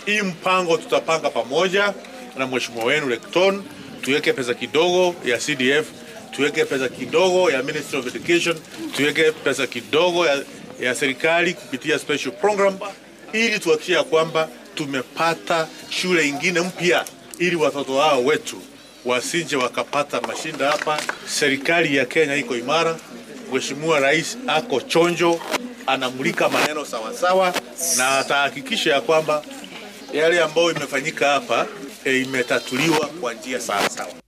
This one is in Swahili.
Hii mpango tutapanga pamoja na mheshimiwa wenu Lekton, tuweke pesa kidogo ya CDF, tuweke pesa kidogo ya Ministry of Education, tuweke pesa kidogo ya, ya serikali kupitia special program, ili tuhakikishe ya kwamba tumepata shule ingine mpya, ili watoto hao wetu wasije wakapata mashinda hapa. Serikali ya Kenya iko imara, Mheshimiwa Rais ako chonjo, anamulika maneno sawasawa, na atahakikisha ya kwamba yale ambayo imefanyika hapa e, imetatuliwa kwa njia sawasawa.